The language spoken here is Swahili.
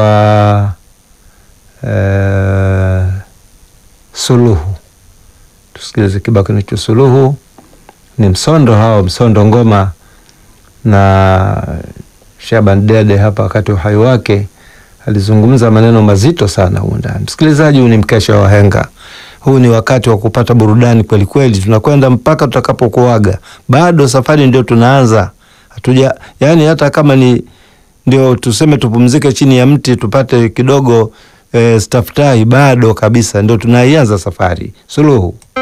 kinaitwa eh, Suluhu. Tusikilize kibao kinaitwa Suluhu. Ni msondo hao, msondo ngoma na Shaban Dede hapa wakati wa uhai wake alizungumza maneno mazito sana humu ndani. Msikilizaji, huu ni mkesha wa wahenga. Huu ni wakati wa kupata burudani kweli kweli, tunakwenda mpaka tutakapokuaga. Bado safari ndio tunaanza, hatuja yani, hata kama ni ndio tuseme tupumzike chini ya mti tupate kidogo eh, staftahi, bado kabisa ndio tunaianza safari. Suluhu